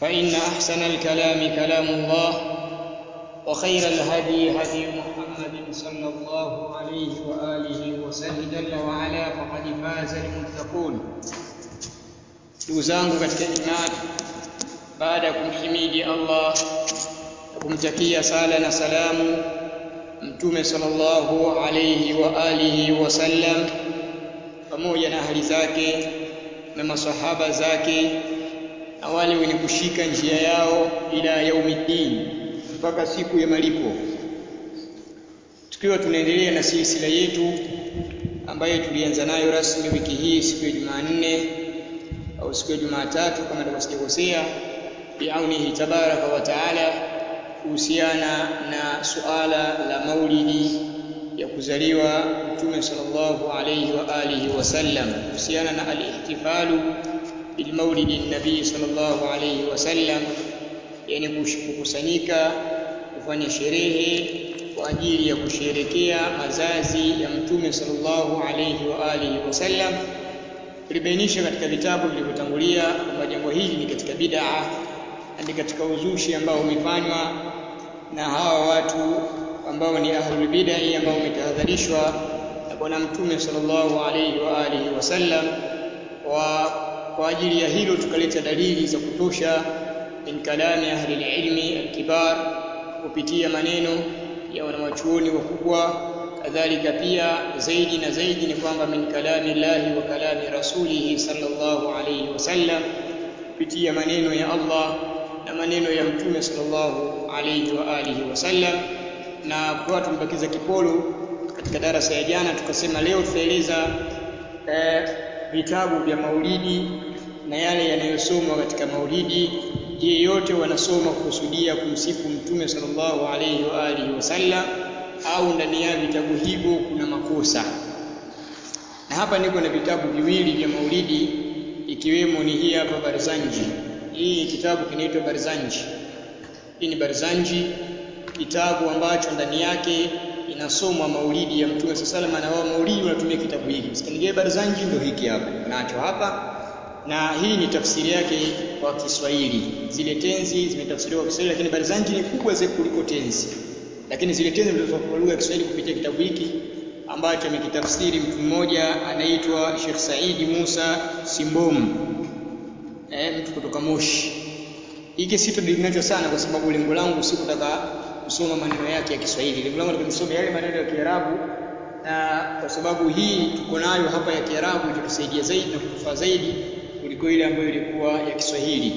فإن أحسن الكلام كلام الله وخير الهدي هدي محمد صلى الله عليه وآله وسلم جل وعلا فقد فاز المتقون ndugu zangu katika imani baada ya kumhimidi Allah na kumtakia sala na salamu mtume sallallahu alayhi wa alihi wasallam pamoja na ahli zake na masahaba zake na wale wenye kushika njia yao ila yaumiddin mpaka siku ya malipo tukiwa tunaendelea na silsila yetu ambayo tulianza nayo rasmi wiki hii siku ya Jumanne au siku ya Jumatatu kama nilivyosijakosea biaunihi tabaraka wa taala kuhusiana na suala la maulidi ya kuzaliwa mtume sallallahu alayhi wa alihi wasallam kuhusiana na al-ihtifalu bil maulidi nabii sallallahu alayhi wasallam yani kukusanyika kufanya sherehe kwa ajili ya kusherekea mazazi ya mtume sallallahu alayhi wa alihi wasallam tulibainisha katika vitabu vilivyotangulia kwamba jambo hili ni katika bid'a na ni katika uzushi ambao umefanywa na hawa watu ambao ni ahlul bid'ah ambao umetahadharishwa na bwana mtume sallallahu alayhi wa alihi wasallam wa kwa ajili ya hilo tukaleta dalili za kutosha min kalami ahli ilmi alkibar kupitia maneno ya wanawachuoni wakubwa kadhalika pia zaidi na zaidi ni kwamba min kalami llahi wa kalami rasulihi sallallahu alayhi wasallam kupitia maneno ya Allah na maneno ya mtume sallallahu alayhi wa alihi wasallam na kwa tumebakiza kipolo katika darasa ya jana tukasema leo tutaeleza eh, vitabu vya maulidi na yale yanayosomwa katika maulidi je yote wanasoma kukusudia kumsifu mtume sallallahu alayhi wa alihi wasallam au ndani ya vitabu hivyo kuna makosa na hapa niko na vitabu viwili vya maulidi ikiwemo ni hii hapa Barzanji hii kitabu kinaitwa Barzanji hii ni Barzanji kitabu ambacho ndani yake inasomwa maulidi ya mtume sallallahu alaihi wasallam na wao maulidi wanatumia kitabu hiki msikanige Barzanji ndio hiki hapa nacho hapa na hii ni tafsiri yake kwa Kiswahili zile tenzi zimetafsiriwa kwa Kiswahili lakini Barzanji ni kubwa zaidi kuliko tenzi lakini zile tenzi zilizokuwa kwa lugha ya Kiswahili kupitia kitabu hiki ambacho amekitafsiri mtu mmoja anaitwa Sheikh Saidi Musa Simbom eh, mtu kutoka Moshi. Hiki sitodili nacho sana kwa sababu lengo langu si kutaka kusoma maneno yake ya Kiswahili. Lengo langu ni kusoma yale maneno ya Kiarabu na kwa sababu hii tuko nayo hapa ya Kiarabu itatusaidia zaidi na kutufaa zaidi kuliko ile ambayo ilikuwa ya Kiswahili.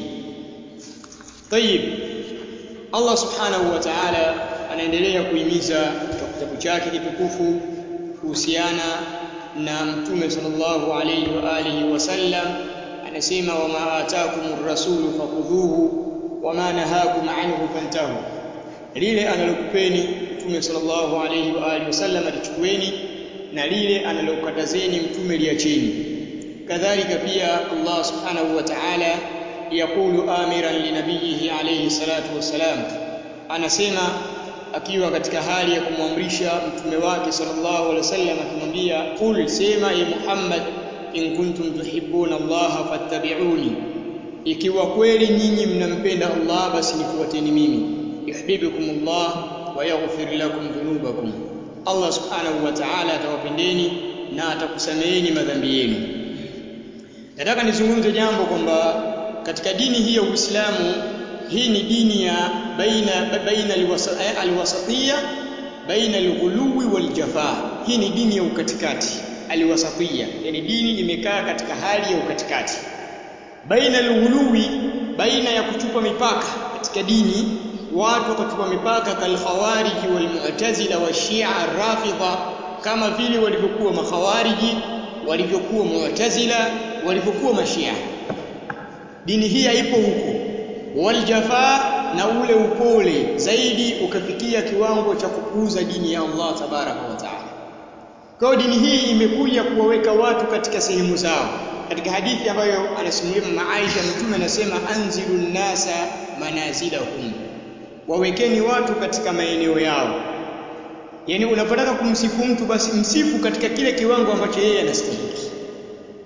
Tayib. Allah Subhanahu wa Ta'ala anaendelea kuhimiza katika kitabu chake kitukufu kuhusiana na mtume sallallahu alayhi wa alihi wasallam anasema wama ataakumur rasulu fakudhuhu wama nahakum anhu fantahu lile analokupeni mtume sallallahu alayhi wa alihi wasallam alichukueni na lile analokatazeni mtume liacheni kadhalika pia Allah subhanahu wa ta'ala yaqulu amiran linabiyihi alayhi salatu wassalam anasema akiwa katika hali ya kumwamrisha mtume wake sallallahu alaihi wasallam akimwambia qul sema ya Muhammad in kuntum tuhibbuna Allah fattabi'uni ikiwa kweli nyinyi mnampenda Allah basi nifuateni mimi yuhibbukum Allah wa yaghfir lakum dhunubakum Allah subhanahu wa ta'ala atawapendeni na atakusameheni madhambi yenu nataka nizungumze jambo kwamba katika dini hii ya Uislamu hii ni dini ya baina baina alwasatiyya baina alghuluwi waljafaa hii ni dini ya ukatikati alwasatiyya yani dini imekaa katika hali ya ukatikati baina alghuluwi baina ya kuchupa mipaka katika dini watu wakachupa mipaka kalkhawariji walmu'tazila washia rafidha kama vile walivyokuwa makhawariji walivyokuwa mu'tazila walivyokuwa mashia dini hii haipo huko waljafaa na ule upole zaidi ukafikia kiwango cha kupuuza dini ya Allah tabaraka wa taala. Kwa dini hii imekuja kuwaweka watu katika sehemu zao. Katika hadithi ambayo anasimulia mama Aisha, Mtume anasema anzilu nnasa manazilahum, wawekeni watu katika maeneo yao. Yaani unapotaka kumsifu mtu basi msifu katika kile kiwango ambacho yeye anastahili.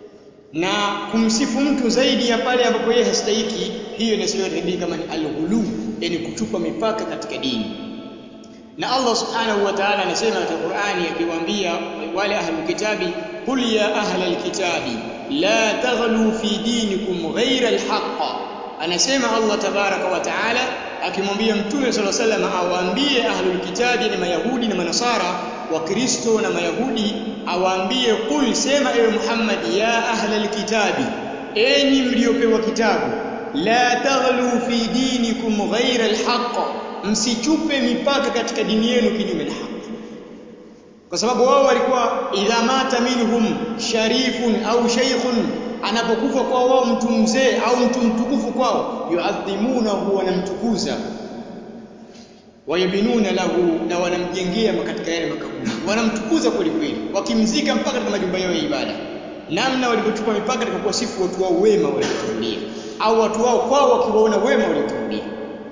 na kumsifu mtu zaidi ya pale ambapo yeye hastahiki hiyo inasema katika dini kama ni alghulu yani kuchupa mipaka katika dini na Allah subhanahu wa ta'ala anasema katika Qur'ani akiwaambia wale ahlul kitabi qul ya ahlal kitabi la taghlu fi dinikum ghayra alhaq anasema Allah tabaraka wa ta'ala akimwambia mtume sallallahu alaihi wasallam awaambie ahlul kitabi ni mayahudi na manasara wakristo na mayahudi awaambie qul sema ewe Muhammad ya ahlal kitabi enyi mliopewa kitabu la taghlu fi dinikum ghayra alhaq msichupe mipaka katika dini yenu kinyume na haki kwa sababu wao walikuwa idha mata minhum sharifun au shaykhun anapokufa kwa wao mtu mzee au mtu mtukufu kwao yuadhimunahu wanamtukuza wayabinuna lahu na wanamjengea katika yale makaburi wanamtukuza kweli kweli wakimzika mpaka katika majumba yao ya ibada namna walivyochukua mipaka katika kuwasifu watu wao wema waliotangulia au watu wao kwao wakiwaona wema waliotangulia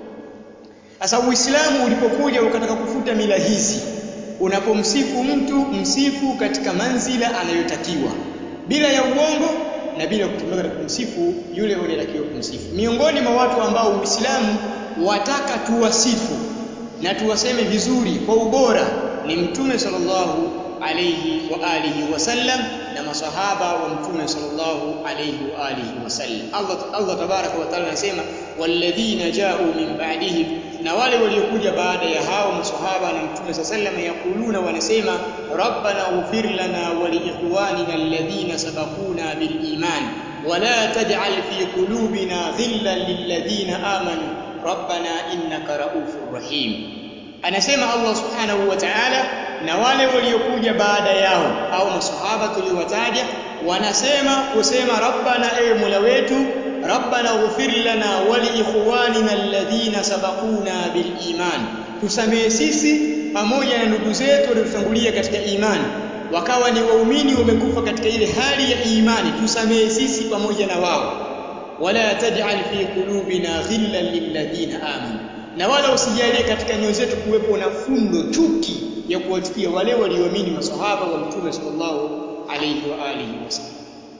sasa Uislamu ulipokuja ukataka kufuta mila hizi, unapomsifu mtu msifu katika manzila anayotakiwa bila ya uongo na bila kutumia katika kumsifu yule unayetakiwa kumsifu. Miongoni mwa watu ambao Uislamu wataka tuwasifu na tuwaseme vizuri kwa ubora ni Mtume sallallahu alayhi wa alihi wasallam na masahaba wa Mtume sallallahu alayhi wa alihi wasallam. Allah Allah tabaraka wa taala anasema walladhina ja'u min ba'dihim na wale waliokuja baada ya hao maswahaba na mtume sa sallam yakuluna wanasema rabbana ighfir lana wa liikhwanina alladhina sabaquna bil iman wala taj'al fi qulubina ghillan lilladhina amanu rabbana innaka raufur rahim anasema Allah subhanahu wa ta'ala na wale waliokuja baada yao au maswahaba tuliowataja wanasema kusema rabbana ewe mola wetu rabbana ighfir lana wa liikhwanina alladhina sabaquna bil iman tusamehe sisi pamoja na ndugu zetu waliotangulia katika imani wakawa ni waumini wamekufa katika ile hali ya imani tusamehe sisi pamoja na wao wala taj'al fi qulubina ghillan lilladhina amanu na wala usijalie katika nyoyo zetu kuwepo na fundo chuki ya kuwachukia wale walioamini maswahaba wa mtume sallallahu alayhi wa alihi wasallam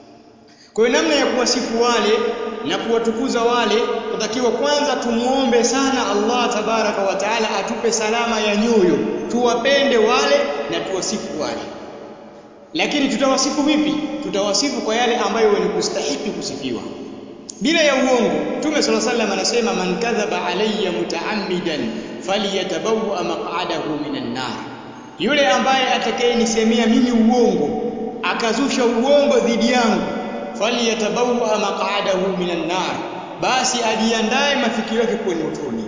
kwa hiyo namna ya kuwasifu wale na kuwatukuza wale tutakiwa kwanza tumuombe sana Allah tabaraka wa taala atupe salama ya nyoyo tuwapende wale na tuwasifu wale lakini tutawasifu vipi tutawasifu kwa yale ambayo ni kustahiki kusifiwa bila ya uongo Mtume صلى الله عليه anasema man kadhaba alayya mutaammidan falyatabawa maq'adahu minan nar yule ambaye atakayenisemea mimi uongo akazusha uongo dhidi yangu falyatabawa maq'adahu minan nar basi ajiandae mafikio yake kuwa motoni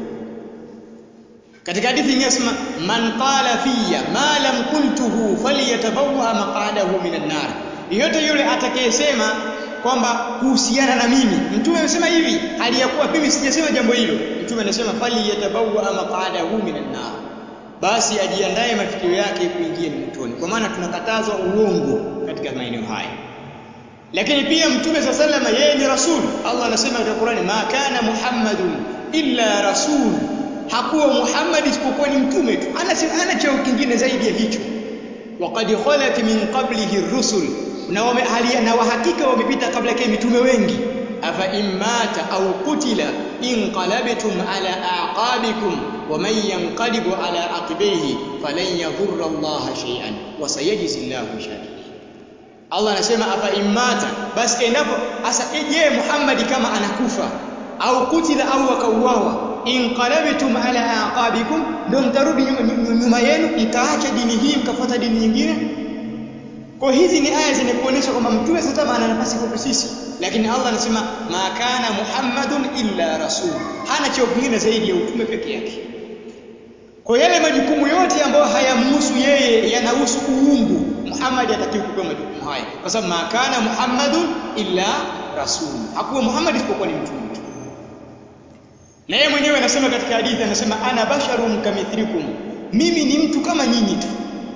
katika hadithi inasema man qala fiyya ma lam qultuhu falyatabawa maq'adahu minan nar yote yule atakayesema kwamba kuhusiana na mimi mtume amesema hivi hali ya kuwa mimi sijasema jambo hilo mtume anasema fali yatabawa maq'adahu minan nar basi ajiandae mafikio yake kuingia ni motoni kwa maana tunakatazwa uongo katika maeneo haya lakini pia mtume sa salama yeye ni rasul Allah anasema katika Qur'ani ma kana muhammadun illa rasul hakuwa muhammad isipokuwa ni mtume tu ana ana cheo kingine zaidi ya hicho waqad khalat min qablihi ar-rusul na wame na wahakika wamepita kabla yake mitume wengi afa immata au qutila inqalabtum ala aqabikum wa man yanqalibu ala aqibaihi falan yadhurra Allah shay'an wa sayajzi Allahu shakirin Allah anasema afa immata basi endapo asa je Muhammad kama anakufa au kutila au akauawa inqalabtum ala aqabikum ndio mtarudi nyuma yenu mkaacha dini hii mkafuata dini nyingine kwa hizi ni aya zinakuonyesha kwamba mtume sasa ana nafasi kwa sisi lakini Allah anasema ma kana muhammadun illa rasul hana cheo kingine zaidi ya utume peke yake kwa yale majukumu yote ambayo hayamhusu yeye yanahusu uungu Muhammad atakiwa kupewa majukumu haya kwa sababu ma kana muhammadun illa rasul hakuwa Muhammad isipokuwa ni mtume tu na yeye mwenyewe anasema katika hadithi anasema ana basharun kamithlikum mimi ni mtu kama nyinyi tu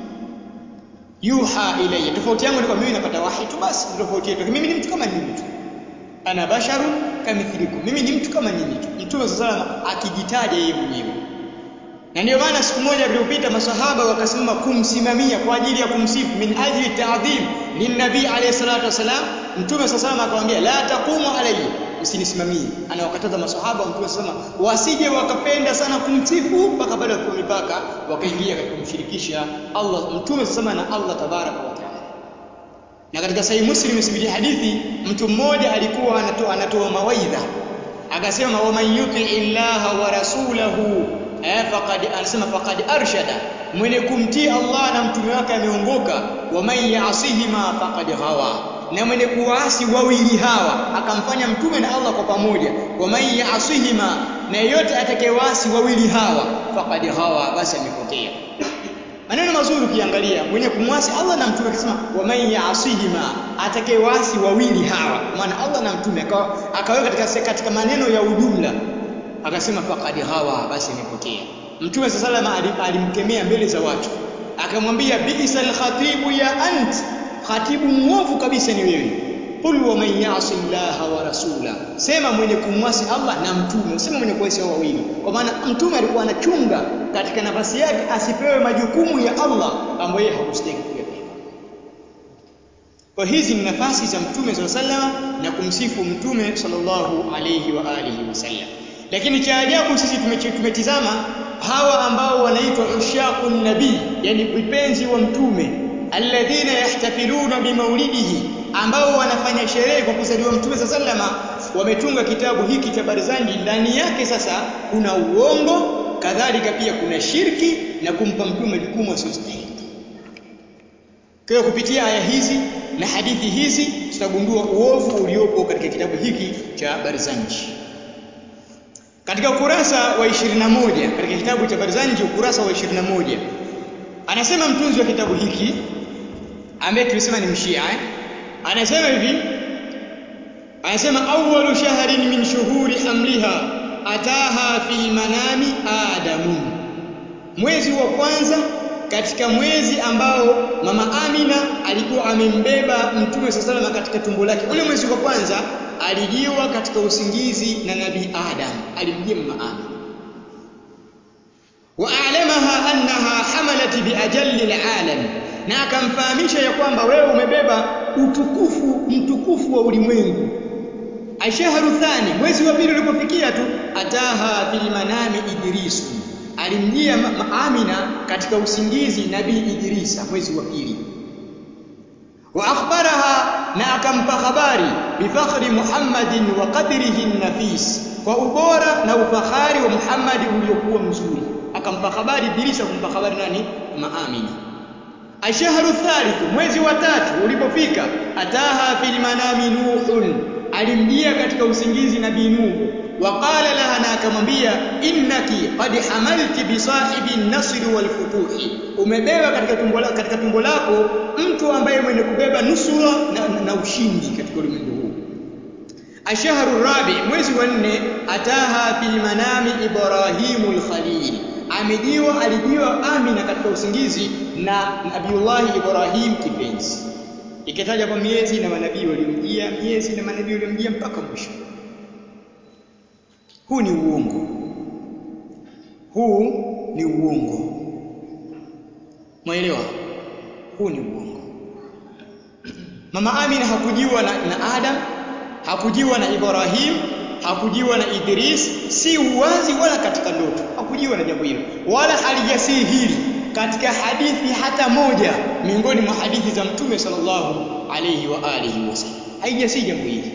yuha ilayya tofauti yangu ni kwa mimi napata wahi tu basi tofauti yetu mimi ni mtu kama nyinyi tu ana basharun kamithlikum mimi ni mtu kama nyinyi tu mtume sallallahu akijitaja yeye mwenyewe na ndio maana siku moja iliyopita masahaba wakasimama kumsimamia kwa ajili ya kumsifu min ajli ta'dhim linnabi alayhi salatu wasalam mtume sasa sallam akamwambia la taqumu alayhi usinisimamie anawakataza maswahaba mtume sasa wasije wakapenda sana kumsifu mpaka pale wakiwa mipaka wakaingia katika kumshirikisha Allah mtume sasa na Allah tabaraka wa taala na katika sahihi muslim imesimulia hadithi mtu mmoja alikuwa anatoa anatoa mawaidha akasema wa man yuti illaha wa rasulahu eh faqad anasema faqad arshada mwenye kumtii Allah na mtume wake ameongoka wa man yasihima faqad ghawa na mwenye kuasi wawili hawa akamfanya mtume na Allah kwa pamoja wa man yasihima na yeyote atakayewaasi wawili hawa faqad ghawa basi amepotea maneno mazuri ukiangalia mwenye kumwasi Allah na mtume akisema wa man yasihima atakayewaasi wawili hawa maana Allah na mtume akaweka katika katika maneno ya ujumla akasema faqad ghawa basi amepotea mtume sallallahu alayhi alimkemea mbele za watu akamwambia bi'sal khatibu ya ant khatibu muovu kabisa ni wewe qul wa man ya'si Allah wa rasula sema mwenye kumwasi Allah na mtume useme mwenye kuasi hao wawili kwa maana mtume alikuwa anachunga katika nafasi yake asipewe majukumu ya Allah ambayo yeye hakustahili kuyapewa kwa hizi ni nafasi za mtume sallallahu na kumsifu mtume sallallahu alayhi wa alihi wasallam lakini cha ajabu sisi tumetizama hawa ambao wanaitwa ushaqun nabii yani vipenzi wa mtume alladhina yahtafiluna bimaulidihi ambao wanafanya sherehe kwa kuzaliwa mtume sallama wametunga kitabu hiki cha barzanji ndani yake sasa kuna uongo kadhalika pia kuna shirki na kumpa mtume jukumu asiyostahili kwa kupitia aya hizi na hadithi hizi tutagundua uovu uliopo katika kitabu hiki cha barzanji katika ukurasa wa 21 katika kitabu cha Barzanji ukurasa wa 21 anasema mtunzi wa kitabu hiki ambaye tulisema ni mshia eh? anasema hivi anasema awwalu shahrin min shuhuri amliha ataha fi manami adamun mwezi wa kwanza katika mwezi ambao mama Amina alikuwa amembeba mtume sallallahu katika tumbo lake ule mwezi wa kwanza alijiwa katika usingizi na nabii Adam alimjia mama Amina wa'alamaha annaha hamalat biajalli alalam na akamfahamisha ya kwamba wewe umebeba utukufu mtukufu wa ulimwengu ashharu thani mwezi wa pili ulipofikia tu ataha fil manami idrisu alimjia Amina katika usingizi nabii Idrisa mwezi wa pili wa akhbaraha na akampa habari bifakhri Muhammadin wa qadrihi nafis kwa ubora na ufahari wa Muhammad uliokuwa mzuri akampa habari Idrisa kumpa habari nani Maamina ashharu thalith mwezi wa tatu ulipofika ataha fil manami nuhun alimjia katika usingizi nabii Nuhu waqala laha na akamwambia innaki qad hamalti bi sahibi nasri wal futuhi umebeba katika tumbo lako katika tumbo lako mtu ambaye mwenye kubeba nusura na, na, na ushindi katika ulimwengu huu ashharu rabi mwezi wa nne ataha fil manami ibrahimul khalil amejiwa alijiwa amina katika usingizi na nabiullahi ibrahim kipenzi ikitaja kwa miezi na manabii waliomjia miezi na manabii waliomjia mpaka mwisho huu ni uongo huu ni uongo mwaelewa huu ni uongo mama amina hakujiwa na, na adam hakujiwa na ibrahim hakujiwa na idris si uwazi wala katika ndoto hakujiwa na jambo hilo wala halijasii hili katika hadithi hata moja miongoni mwa hadithi za mtume sallallahu alayhi wa alihi wasallam haijasii jambo hili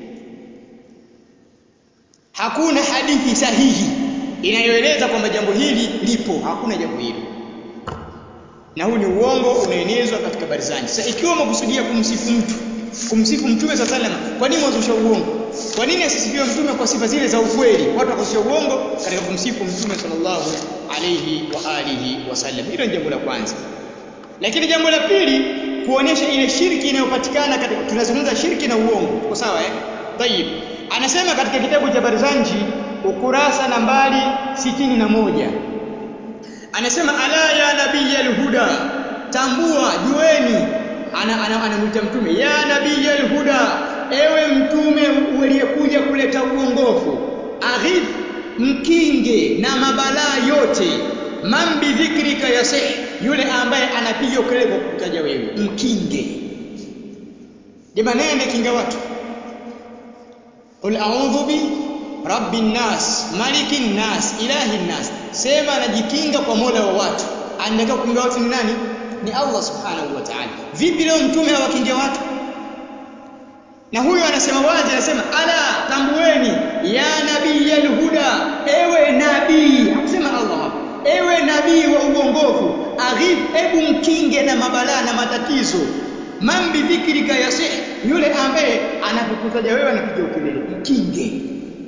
hakuna hadithi sahihi inayoeleza kwamba jambo hili lipo hakuna jambo hilo na huu ni uongo unaenezwa katika barzani sasa ikiwa umekusudia kumsifu mtu kumsifu mtume sa salama kwa nini wazusha uongo kwa nini asisifiwe mtume kwa sifa zile za ukweli watu wakazusha uongo katika kumsifu mtume sallallahu alayhi wa alihi wasallam hilo ni jambo la kwanza lakini jambo la pili kuonyesha ile shirki inayopatikana katika tunazungumza shirki na uongo kwa sawa eh tayib anasema katika kitabu cha Barzanji ukurasa nambari sitini na moja anasema ala ya nabiyal huda tambua jueni anamwita ana, ana, ana mtume ya nabiyal huda ewe mtume uliyekuja kuleta uongofu aghith mkinge na mabalaa yote man bidhikrika yasih yule ambaye anapiga kelele kwa kutaja wewe mkinge jamani nende kinga watu qul a'udhu bi rabbin nas malikin nas ilahin nas sema najikinga kwa mola wa watu anataka kukinga watu ni nani ni Allah subhanahu wa ta'ala vipi leo mtume hawakinge watu na huyo anasema wazi anasema ala tambueni ya nabii alhuda ewe nabii akusema Allah hapa ewe nabii wa uongofu aghif ebu mkinge na mabalaa na matatizo man bidhikrika yasih yule ambaye anapokutaja wewe anapiga ukelele mkinge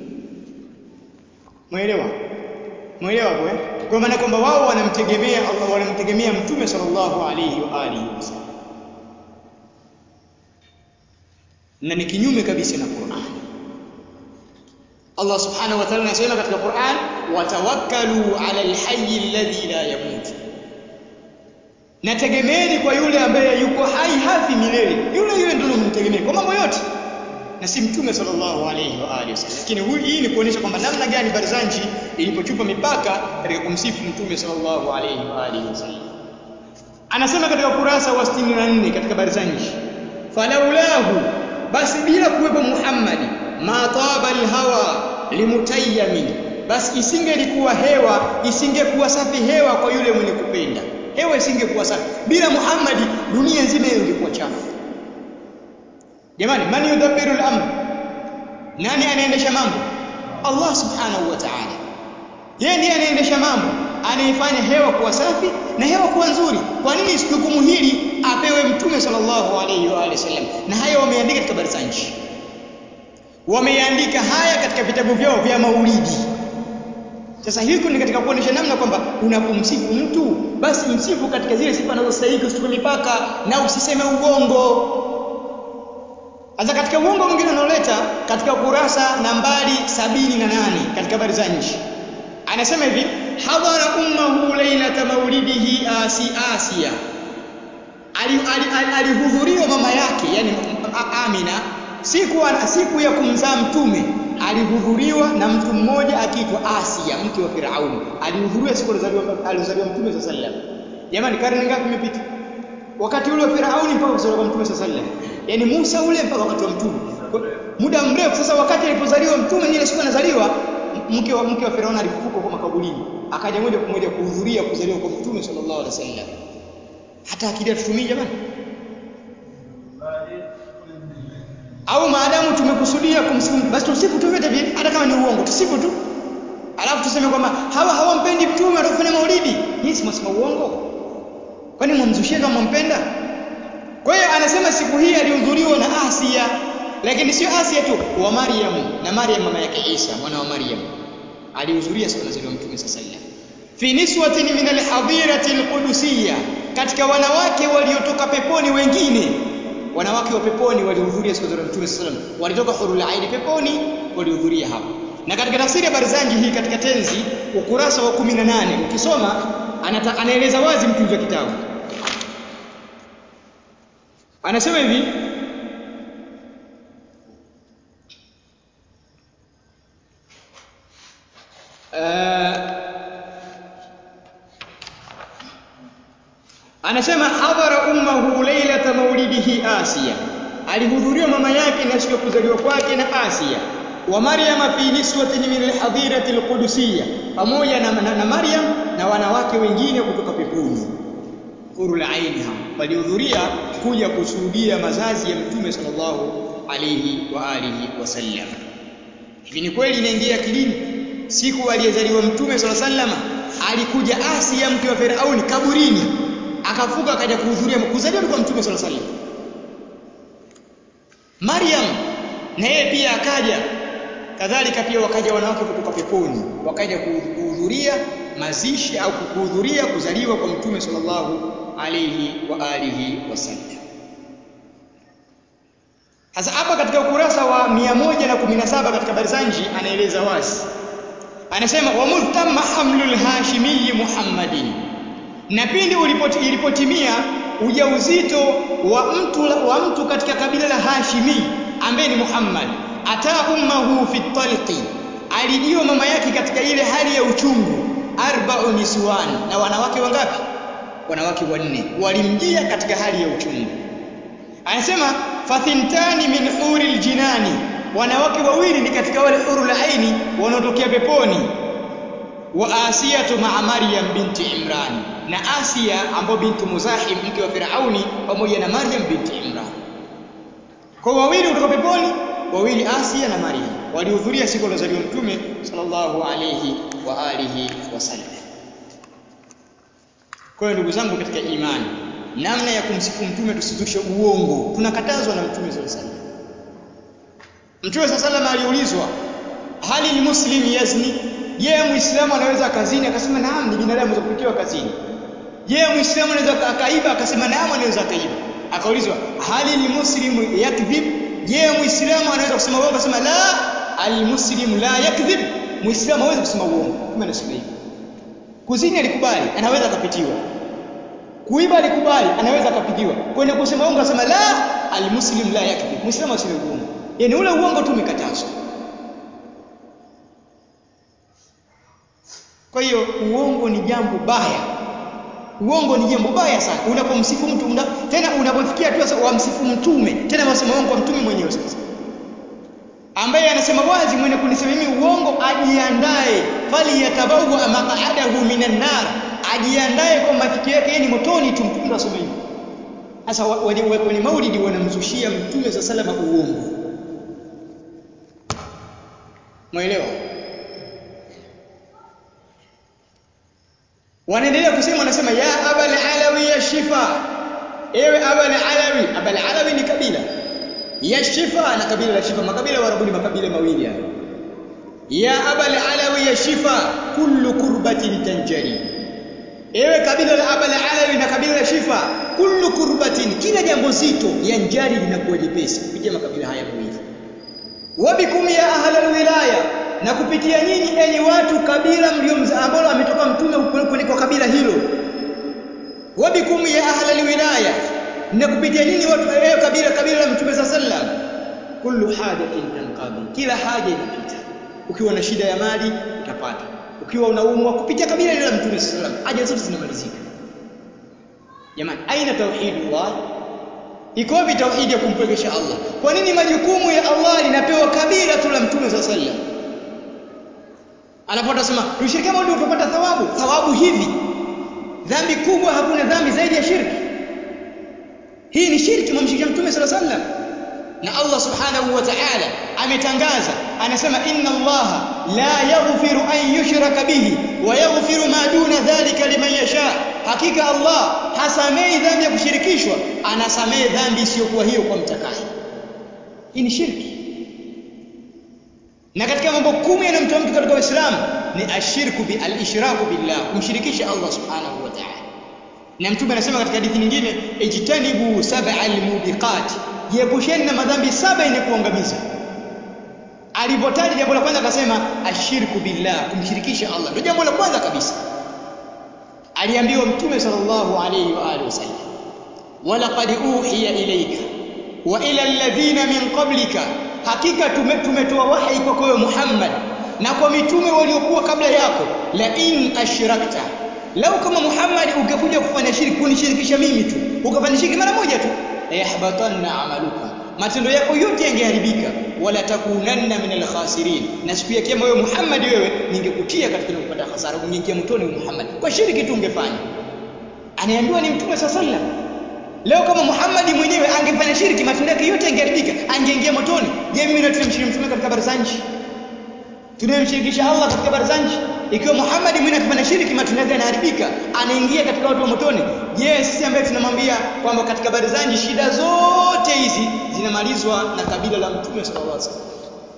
mwelewa mwelewa hapo eh kwa maana kwamba wao wanamtegemea Allah wanamtegemea mtume sallallahu alayhi wa alihi wasallam na ni kinyume kabisa na Qur'an Allah subhanahu wa ta'ala anasema katika Qur'an watawakkalu ala alhayy alladhi la yamut nategemeeni kwa yule ambaye yuko hai hafi milele yule yule ndio mtegemee kwa mambo yote na si mtume sallallahu alayhi wa alihi wasallam lakini hii ni kuonyesha kwamba namna gani Barzanji ilipochupa mipaka katika kumsifu mtume sallallahu alayhi wa alihi wasallam anasema katika kurasa wa 64 katika Barzanji falaulahu basi bila kuwepo Muhammadi ma taba alhawa limutayyamin basi isingelikuwa hewa isingekuwa safi hewa kwa yule mwenye kupenda hewa isingekuwa safi bila Muhammadi dunia nzima ingekuwa chafu jamani man yudabbiru al-amr nani anaendesha mambo Allah subhanahu wa ta'ala yeye ndiye anaendesha mambo anaifanya hewa kuwa safi na hewa kuwa nzuri kwa nini jukumu hili apewe mtume sallallahu alayhi wa alihi wasallam na haya wameandika katika Barzanji wameandika haya katika vitabu vyao vya maulidi sasa hiko ni katika kuonesha namna kwamba unapomsifu mtu basi msifu katika zile sifa anazostahili usitupe mipaka na usiseme ugongo sasa katika uongo mwingine unaoleta katika kurasa nambari sabini na nane katika Barzanji anasema hivi hadhara ummahu lailata maulidihi asi Asia alihudhuriwa ali, ali mama yake yani Amina siku siku ya kumzaa mtume alihudhuriwa na mtu mmoja akiitwa Asia mke wa Firauni alihudhuriwa siku alizaliwa mtume sallallahu alaihi wasallam jamani karne ngapi imepita wakati ule wa Firauni mpaka kuzaliwa mtume sallallahu alaihi wasallam yani Musa ule mpaka wakati wa mtume muda mrefu sasa wakati alipozaliwa mtume ile siku anazaliwa mke wa mke wa Firauni alifufuka kwa makaburini akaja moja kwa moja kuhudhuria kuzaliwa kwa mtume sallallahu alaihi wasallam hata akili tutumii jamani au maadamu tumekusudia kumsifu basi tusifu tu vyote vile hata kama ni uongo tusifu tu alafu tuseme kwamba hawa hawampendi mtume watafanya maulidi hii si msema uongo kwani mwamzushia kama mwampenda kwa hiyo anasema siku hii alihudhuriwa na Asia lakini sio Asia tu wa Maryam na Maryam mama yake Isa mwana wa Maryam alihudhuria siku nazaliwa mtume sallallahu alaihi wasallam fi niswatin min alhadirati alqudusiyya katika wanawake waliotoka peponi wengine wanawake wa peponi walihudhuria siku za mtume sallallahu alaihi wasallam walitoka hurul aini peponi walihudhuria hapo na katika tafsiri ya Barzanji hii katika tenzi ukurasa wa 18 ukisoma anaeleza wazi mtunzi wa kitabu anasema hivi uh, anasema hadhara ummahu lailata maulidihi Asia alihudhuriwa mama yake na siku ya kuzaliwa kwake na Asia wa Maryam fi niswatin min alhadirati alqudusiyya pamoja na, na, na Maryam na wanawake wengine kutoka peponi hurul aini hao walihudhuria kuja kushuhudia mazazi ya mtume sallallahu alayhi wa alihi wasallam hivi ni kweli inaingia akilini siku aliyezaliwa mtume sallallahu alayhi wasallam alikuja Asia mke wa Firauni kaburini akafuka akaja kuhudhuria kuzaliwa kwa mtume sallallahu alayhi wasallam Maryam na yeye pia akaja kadhalika pia wakaja wanawake kutoka peponi wakaja kuhudhuria mazishi au kuhudhuria kuzaliwa kwa mtume sallallahu alayhi wa alihi wasallam Sasa hapa katika ukurasa wa 117 katika Barzanji anaeleza wazi anasema wa multamma hamlul hashimi Muhammadin na pindi ilipotimia ujauzito wa mtu wa mtu katika kabila la Hashimi ambaye ni Muhammad ata ummahu fi talqi alijiwa mama yake katika ile hali ya uchungu arba'u niswan na wanawake wangapi wanawake wanne walimjia katika hali ya uchungu anasema fathintani min huril jinani wanawake wawili ni katika wale hurul aini wanaotokea peponi wa asiyatu ma'a maryam binti imran na asia ambayo binti muzahim mke wa firauni pamoja na maryam binti imran kwa wawili kutoka peponi wawili asia na maryam walihudhuria siku alozaliwa mtume sallallahu alayhi wa alihi wasallam kwa hiyo ndugu zangu katika imani namna ya kumsifu mtume tusizushe uongo tunakatazwa na mtume sallallahu alayhi wasallam mtume sallallahu alayhi wasallam aliulizwa hali almuslim yazni je muislamu anaweza akazini akasema naam ni binadamu za kupitiwa kazini je muislamu anaweza akaiba akasema naam anaweza akaiba akaulizwa hali almuslim yakdhib je muislamu anaweza kusema uongo akasema la almuslim la yakdhib muislamu hawezi kusema uongo kama anasema hivi kuzini alikubali anaweza akapitiwa kuiba alikubali anaweza akapitiwa kwenye kusema uongo akasema la almuslim la yakdhib muislamu aseme uongo yani ule uongo tu umekatazwa Kwa hiyo uongo ni jambo baya. Uongo ni jambo baya sana. Unapomsifu mtu una, tena unapofikia tu sasa wamsifu mtume, tena wasema uongo wa mtume mwenyewe sasa. Ambaye anasema wazi mwenye kunisema mimi uongo ajiandae, fali yatabawa maq'adahu minan nar, ajiandae kwa mafikio yake yeye ni motoni tu mtume asema hivyo. Sasa kwenye maulidi wanamzushia mtume sa salama uongo. Mwelewa? wanaendelea kusema wanasema ya abal alawi ya shifa ewe abal alawi abal alawi ni kabila ya shifa na kabila la shifa makabila warabuni makabila mawili haya ya abal alawi ya shifa kullu kurbatin tanjari ewe kabila la abal alawi na kabila la shifa kullu kurbatin kila jambo zito yanjari linakuwa jepesi kupitia makabila haya mawili wabikum ya ahlal wilaya na kupitia nyinyi enyi watu kabila mlio ambalo ametoka mtume kuliko kabila hilo wabikum ya ahla wilaya na kupitia nyinyi watu ewe kabila kabila la mtume sallam kullu hajatin tanqadi kila haja inapita ukiwa na shida ya mali utapata ukiwa unaumwa kupitia kabila la mtume sallam haja zote zinamalizika jamani aina tauhidullah iko wapi tauhidi ya kumpwekesha Allah kwa nini majukumu ya Allah linapewa kabila tu la mtume sallam anapotasema tushirikiane ndio tutapata thawabu thawabu hivi dhambi kubwa hakuna dhambi zaidi ya shirki hii ni shirki mumshirikisha mtume sala sallam na Allah subhanahu wa ta'ala ametangaza anasema inna Allah la yaghfiru an yushraka bihi wa yaghfiru ma duna dhalika liman yasha hakika Allah hasamei dhambi ya kushirikishwa anasamee dhambi isiyokuwa hiyo kwa mtakaye hii ni shirki na katika mambo kumi yanayomtoa mtu katika Uislamu ni ashirku bi al-ishraku billah kumshirikisha Allah subhanahu wa ta'ala na mtume anasema katika hadithi nyingine ijtanibu sab'al mubiqat jiepusheni na madhambi saba yenye kuangamiza alipotaja jambo la kwanza akasema ashirku billah kumshirikisha Allah ndio jambo la kwanza kabisa aliambiwa mtume sallallahu alayhi wa alihi wasallam walaqad uhiya ilayka wa ila alladhina min qablika hakika tumetoa wahi kwako wewe Muhammad na kwa mitume waliokuwa kabla yako la in ashrakta lau kama Muhammad ungekuja kufanya shirki kunishirikisha mimi tu ukafanya shirki mara moja tu la yahbatanna amaluka matendo yako yote yangeharibika wala takunanna min alkhasirin na siku ya kiyama wewe Muhammad wewe ningekutia katika kupata hasara ungeingia motoni Muhammad kwa shirki tu ungefanya anaambiwa ni mtume sallallahu Leo kama Muhammad mwenyewe angefanya shirki matendo yake yote yangeharibika, angeingia motoni. Je, mimi na tunamshiriki mtume katika habari za nchi? Tunamshirikisha Allah katika habari za nchi? Ikiwa Muhammad mwenyewe akifanya shirki matendo yake yanaharibika, anaingia katika watu wa motoni. Je, sisi ambaye tunamwambia kwamba katika habari za nchi shida zote hizi zinamalizwa na kabila la mtume sallallahu alaihi wasallam.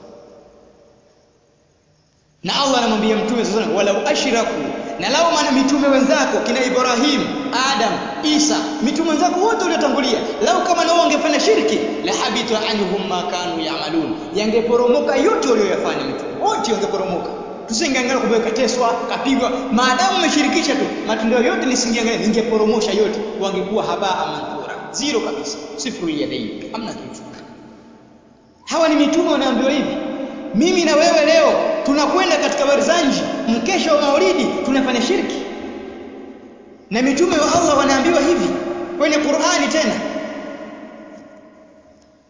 Na Allah anamwambia mtume sallallahu alaihi wasallam, walau ashraku na lao maana mitume wenzako kina Ibrahim, Adam, Isa, mitume wenzako wote waliotangulia, lao kama nao wangefanya shirki, la habita anhum ma kanu yaamalun, yangeporomoka yote walioyafanya mitume wote wangeporomoka. Tusingeangalia kumbe kateswa, kapigwa, maadamu umeshirikisha tu, matendo yote nisingeangalia, ningeporomosha yote, wangekuwa habaa manthura, zero kabisa, sifru yadaini, hamna kitu. Hawa ni mitume wanaambiwa hivi, mimi na wewe leo tunakwenda katika barzanji mkesha wa maulidi tunafanya shirki na mitume wa Allah wanaambiwa hivi kwenye Qur'ani tena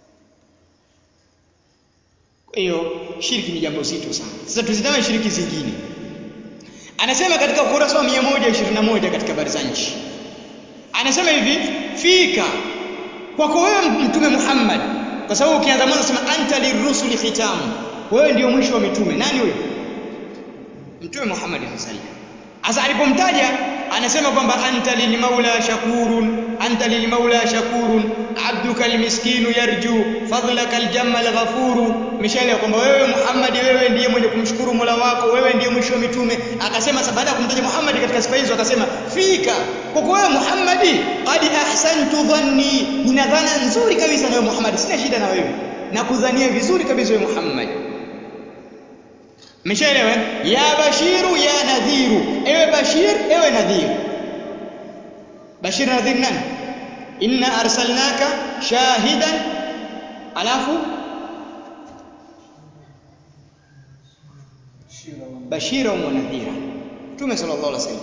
hiyo shirki ni jambo zito sana sasa tuzitame shiriki zingine anasema katika ukurasa wa 121 katika habari za nchi anasema hivi fika kwako wewe mtume Muhammad kwa sababu ukianza mwanzo sema anta lirrusuli khitamu wewe ndio mwisho wa mitume nani huyo mtume Muhammad sallallahu alaihi wasallam Asa alipomtaja anasema kwamba anta lilmaula shakurun anta lilmaula shakurun abduka almiskinu yarju fadlaka aljamma alghafuru mishaelewa kwamba wewe Muhammad wewe ndiye mwenye kumshukuru Mola wako wewe ndiye mwisho wa mitume akasema baada ya kumtaja Muhammad katika sifa hizo akasema fika kwa wewe Muhammad qad ahsantu dhanni nina dhana nzuri kabisa na wewe Muhammad sina shida na wewe na kudhania vizuri kabisa wewe Muhammad Mmeshaelewa? Ya bashiru ya nadhiru. Ewe bashir, ewe nadhir. Bashir na nadhir nani? Inna arsalnaka shahidan alafu bashira wa nadhira. Mtume sallallahu alaihi wasallam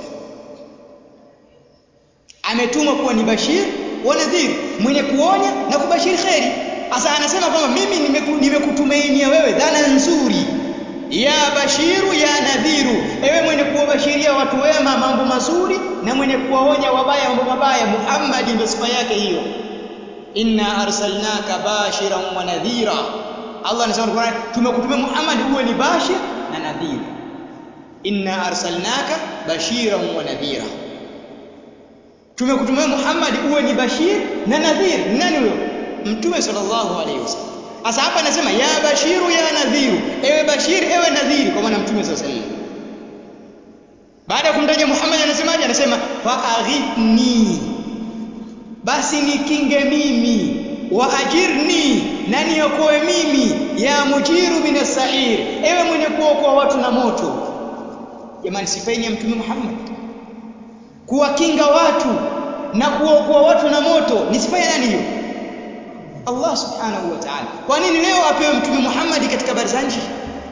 ametumwa kuwa ni bashir wa nadhir, mwenye kuonya na kubashiri kheri. Sasa anasema kwamba mimi nimekutumainia wewe dhana nzuri ya bashiru ya nadhiru ewe mwenye kuwabashiria watu wema mambo mazuri na mwenye kuwaonya wabaya mambo mabaya Muhammad ndio sifa yake hiyo inna arsalnaka bashiran wa nadhira Allah anasema Qur'an tumekutumia Muhammad uwe ni bashir na nadhir inna arsalnaka bashiran wa nadhira tumekutumia Muhammad uwe ni bashir na nadhir nani huyo mtume sallallahu alaihi wasallam sasa hapa anasema ya bashiru ya nadhiru, ewe bashir ewe nadhiri, kwa maana mtume sallallahu alaihi wasallam. Baada ya kumtaja Muhammad anasemaje? Anasema fa aghithni, basi nikinge mimi, wa ajirni, na niokoe mimi, ya mujiru min sair, ewe mwenye kuokoa watu na moto. Jamani, sifaini ya mtume Muhammad kuwakinga watu na kuokoa watu na moto ni sifa ya nani hiyo? Allah subhanahu wa ta'ala. Kwa nini leo apewe mtume Muhammad katika habari za nchi?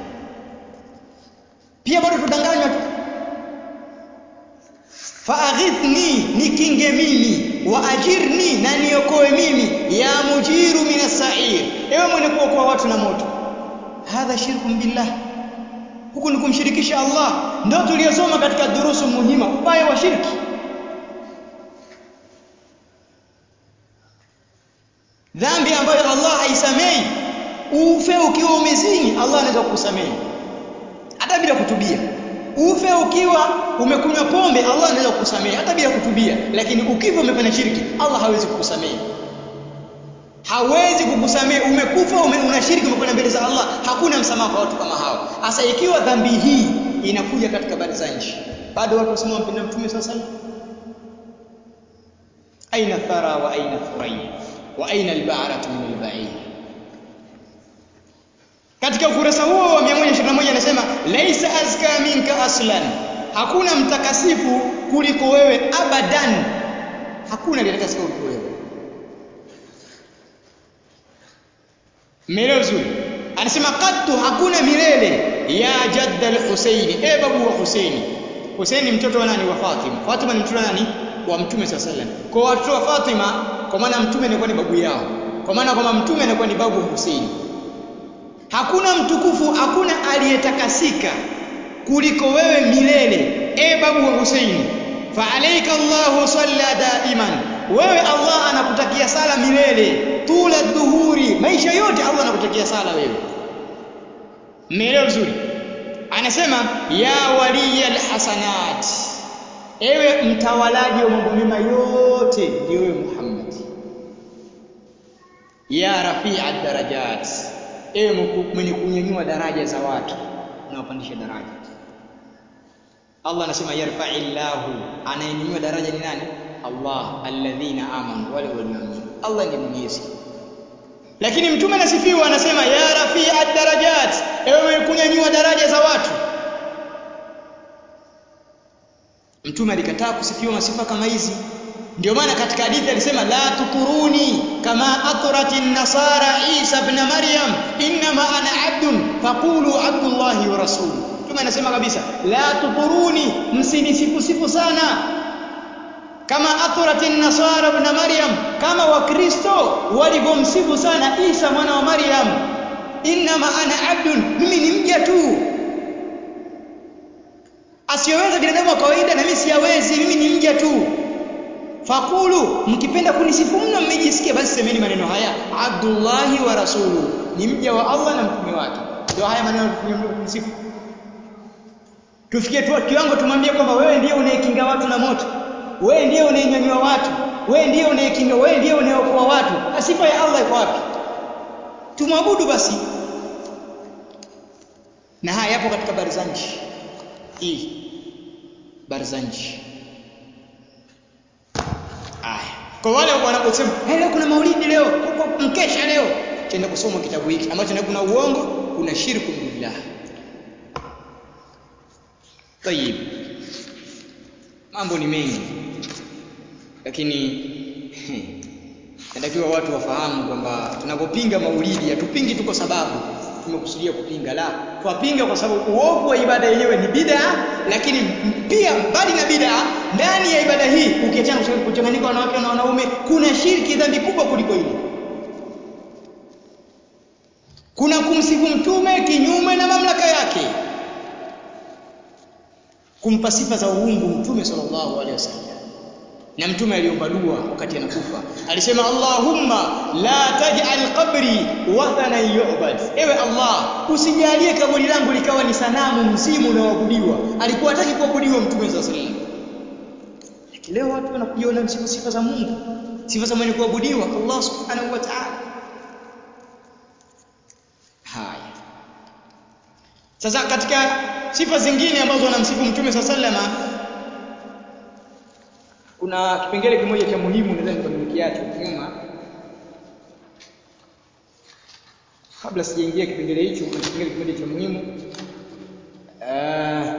Pia bado tudanganywa tu. Faaghithni, nikinge mimi, wa ajirni, na niokoe mimi, ya mujiru minas sa'ir, ewe mwenye kuokoa watu na moto. Hadha shirkun billah, huku ni kumshirikisha Allah. Ndio tuliyosoma katika durusu muhima, ubaya wa shirki. dhambi ambayo Allah haisamei ufe ukiwa umezini Allah anaweza kukusamehe hata bila kutubia ufe ukiwa umekunywa pombe Allah anaweza kukusamehe hata bila kutubia lakini ukifa umefanya shirki Allah hawezi kukusamehe hawezi kukusamehe umekufa ume, una shirki umekwenda mbele za Allah hakuna msamaha kwa watu kama hao hasa ikiwa dhambi hii inakuja katika habari za nchi bado watu wasema wampenda mtume sasa aina thara wa aina thuraya wa aina albaratu min albair katika ukurasa huo wa 121 anasema laisa azka minka aslan hakuna mtakasifu kuliko wewe abadan hakuna aliyetakasika kuliko wewe Mmeelewa vizuri? Anasema qattu hakuna milele ya jadda al-Husaini, e babu wa Husaini. Husaini mtoto wa nani? Wa Fatima. Fatima ni mtoto wa nani? Wa Mtume sallallahu alaihi wasallam. Kwa watoto wa Fatima, kwa maana Mtume anakuwa ni babu yao. Kwa maana kwamba Mtume anakuwa ni babu wa Husaini. Hakuna mtukufu, hakuna aliyetakasika kuliko wewe milele, e babu wa Husaini. Fa alayka Allahu salla daiman, wewe Allah anakutakia sala milele tula dhuhuri, maisha yote Allah anakutakia sala wewe. Mmeelewa vizuri? Anasema ya waliya alhasanat, ewe mtawalaji wa mambo mema yote ndio wewe Muhammad. Ya rafia darajat, ewe mwenye kunyanyua daraja za watu, unawapandisha daraja. Allah anasema yarfa'illahu, anayenyanyua daraja ni nani? Allah, alladhina amanu, wale walioamini. Allah ndiye mwenyezi. Lakini mtume anasifiwa anasema ya rafia darajat, ewe kunyanyua daraja za watu. Mtume alikataa kusifiwa masifa kama hizi. Ndio maana katika hadithi alisema la tuturuni kama atrati nasara Isa ibn Maryam innama ana abdun faqulu abdullahi wa rasuluhu. Mtume anasema kabisa la tuturuni, msinisifu sifu sana kama athurati nasara ibn Maryam, kama Wakristo walivyomsifu sana Isa mwana wa Maryam. innama ana abdun mimi ni mja tu asiyoweza binadamu wa kawaida na mimi siyawezi mimi ni mja tu fakulu mkipenda kunisifu mno mmejisikia basi semeni maneno haya abdullahi wa rasulu ni mja wa Allah na mtume wake ndio haya maneno tunisifu tufikie tu kiwango tumwambie kwamba wewe ndiye unayekinga watu na moto wewe ndiye unayenyanyua watu wewe ndiye unayekinga wewe ndiye unayeokoa watu sifa ya Allah iko wapi tumwabudu basi na haya yapo katika barzanji hii barzanji aya kwa wale wanaposema hey, leo kuna maulidi leo kuko mkesha leo tenda kusoma kitabu hiki ambacho kuna uongo kuna shirku billah tayib mambo ni mengi lakini natakiwa watu wafahamu kwamba tunapopinga maulidi hatupingi tu kwa sababu tumekusudia kupinga la twapinga kwa sababu uovu wa ibada yenyewe ni bid'a lakini pia mbali na bid'a ndani ya ibada hii ukiachana kuchanganyika wanawake na wanaume kuna shirki dhambi kubwa kuliko ile kuna kumsifu mtume kinyume na mamlaka yake kumpa sifa za uungu mtume sallallahu alaihi wasallam na mtume aliomba dua wakati anakufa alisema Allahumma la taj'al qabri wathanan yu'bad ewe Allah usijalie kaburi langu likawa ni sanamu mzimu unaoabudiwa alikuwa hataki kuabudiwa mtume sallallahu alaihi wasallam leo watu wanakujiona msifu sifa za Mungu sifa za mwenye kuabudiwa Allah subhanahu wa ta'ala haya sasa katika sifa zingine ambazo wanamsifu mtume sallallahu alaihi wasallam kuna kipengele kimoja cha muhimu nadhani kwa nimekiacha nyuma kabla sijaingia kipengele hicho kuna kipengele kimoja cha muhimu uh,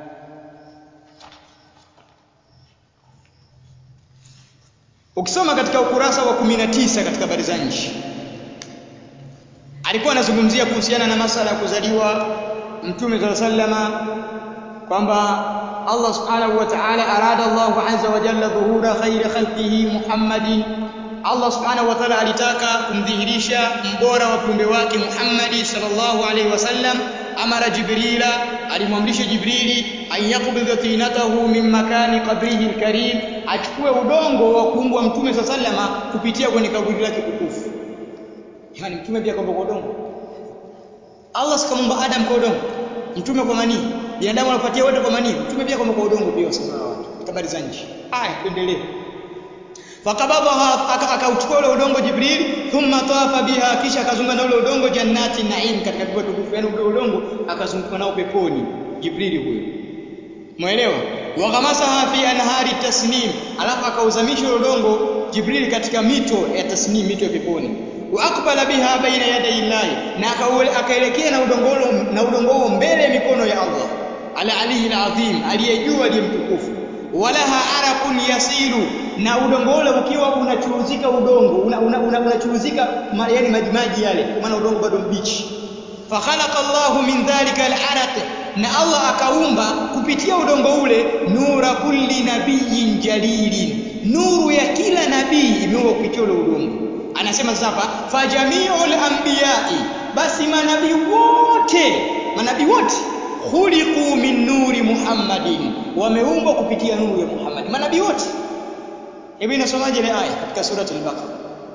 ukisoma katika ukurasa wa 19 katika Barzanji alikuwa anazungumzia kuhusiana na masala ya kuzaliwa mtume sallallahu alaihi wasallama kwamba Allah subhanahu wa ta'ala arada Allah azza wa jalla dhuhura khairi khalqihi Muhammadin Allah subhanahu wa ta'ala alitaka kumdhihirisha mbora wa viumbe wake Muhammadi sallallahu alaihi wasallam amara Jibrila alimwamrisha Jibrili an yaqbidha tinatahu min makani qabrihi alkarim achukue udongo wa kuumbwa mtume sallama kupitia kwenye kaburi lake tukufu yani mtume pia kaumba kwa udongo Allah sikamuumba Adam kwa udongo mtume kwa manii binadamu anapatia wote kwa manii mtume pia kwa udongo pia wasema watu habari za nchi haya tuendelee fakabadha akauchukua ule udongo Jibril thumma tawafa biha kisha akazunguka na ule udongo jannati naim katika pepo tukufu yani ule udongo akazunguka nao peponi Jibril huyo Muelewa? Waghamasaha fi anhari tasnim, alafu akauzamisha ule udongo Jibril katika mito ya tasnim, mito ya peponi. Wa aqbala biha baina yaday llahi, na akaelekea na udongo na udongo huo mbele ya mikono ya Allah. Ala alihi alazim, aliyejua aliye mtukufu. Walaha araqun yasilu, na udongo ule ukiwa unachuruzika udongo unachuruzika una, una, una yani maji maji yale, kwa maana udongo bado mbichi. Fakhalaqa Allahu min dhalika al-araq na Allah akaumba kupitia udongo ule nura kulli nabiyin jalilin, nuru ya kila nabii imeumbwa kupitia ule udongo. Anasema sasa hapa fajamiul anbiyai, basi manabii wote manabii wote khuliqu min nuri Muhammadin, wameumbwa kupitia nuru ya Muhammad. Manabii wote. Hebu inasomaje ile aya katika surati al-Baqara?